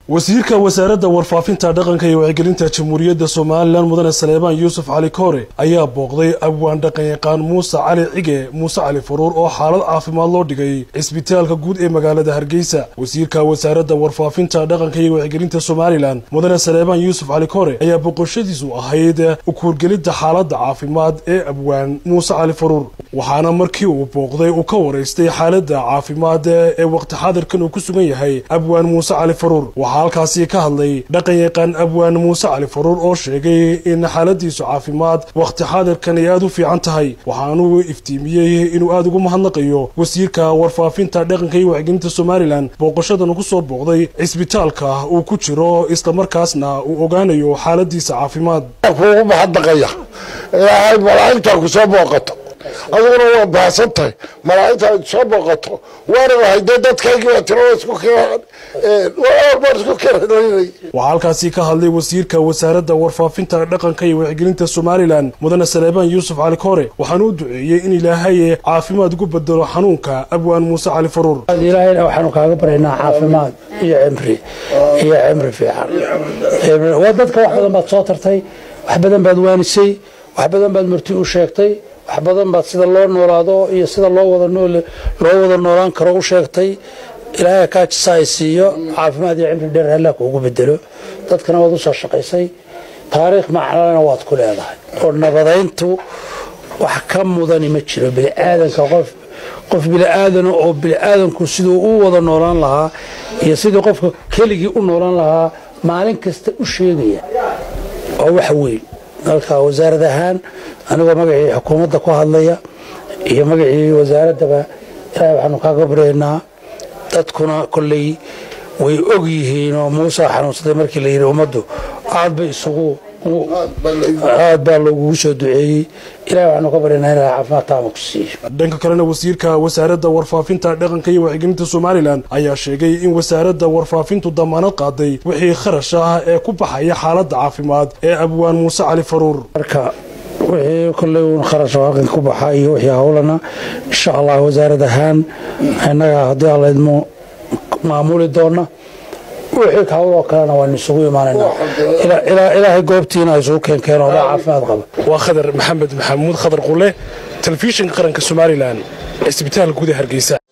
wasiirka wasaaradda warfaafinta dhaqanka iyo wacyigelinta jamhuuriyadda somalilan mudane saleebaan yuusuf cali koore ayaa booqday abwaan dhaqanyaqaan muuse cali cige muuse cali faruur oo xaalad caafimaad loo dhigay cisbitaalka guud ee magaalada hargeysa wasiirka wasaaradda warfaafinta dhaqanka iyo wacyigelinta somalilan mudane saleebaan yuusuf cali koore ayaa boqoshadiisu ahayd ukuurgelidda xaaladda caafimaad ee abwaan muuse cali faruur waxaana markii uu booqday uu ka waraystay xaaladda caafimaad ee waqti xaadirkan uu ku sugan yahay abwaan muuse cali faruur waxaa halkaasi ka hadlay dhaqanyaqaan abwaan muuse cali faruur oo sheegay in xaaladiisu caafimaad wakhti xaadirkan ay aada u fiican tahay waxaanuu iftiimiyey inuu aada ugu mahadnaqayo wasiirka warfaafinta dhaqanka iyo wacyigelinta somalilan booqashadan ku soo booqday cisbitaalka uu ku jiro islamarkaasna uu ogaanayo xaaladiisa caafimaad kuugu mahadnaqaya ilaahay malaa'igtaa ku soo booqato adiguna waa baahsan tahay malaa'igta ay soo booqato waana wahay dee dadkaygii waa tirada isku baan isku keenay waxaa halkaasi ka hadlay wasiirka wasaaradda warfaafinta dhaqanka iyo wacyigelinta somalilan mudane saleebaan yuusuf cali koore waxaana u duceeyey in ilaahay caafimaad ugu bedelo xanuunka abwaan muuse cali faruur ilaahayna waxaanu kaaga baryaynaa caafimaad iyo cimri iyo cimri fiican waa dadka wax badan baad soo tartay wax badan baad waanisay wax badan baad marti u sheegtay wax badan baad sida loo noolaado iyo sida loo wada loo wada noolaan karo u sheegtay ilaahay kaajisa ay siiyo caafimaad iyo cimri dheer hallaa kuugu bedelo dadkana waad u soo shaqaysay taariikh macnalena waad ku leedahay oo nabadayntu wax ka mudani ma jiro biniaadanka qof qof biniaadana oo biniaadanku siduu u wada noolaan lahaa iyo sidii qofka keligii u noolaan lahaa maalin kasta u sheegaya waa wax weyn dalka wasaarad ahaan anigoo magacii xukuumadda ku hadlaya iyo magacii wasaaraddaba ilaahay waxaanu kaaga baryaynaa dadkuna kolley way og yihiin oo muuse xanuunsaday markii la yidhi ummaddu aad bay isugu aad baa loogugu soo duceeyey ilahay waxaanu ka baryaynaa in caafimaad taama ku siiyo dhanka kalena wasiirka wasaaradda warfaafinta dhaqanka iyo wacyigelinta somalilan ayaa sheegay in wasaaradda warfaafintu damaanad qaaday wixii kharash ah ee ku baxaya xaaladda caafimaad ee abwaan muuse cali faruur marka wixii kolley uun kharash halkan ku baxa iyo wixii howlana insha allah wasaarad ahaan innaga haddii alla idmo maamuli doona wixii hawloo kalena waanu isugu imaanaynaa ilaahay goobtiina isugu keenkeen oo dha caafimaad qaba waa khadar maxamed maxamuud khadar qule telefishinka qaranka somalilan cisbitaal guud ee hargeysa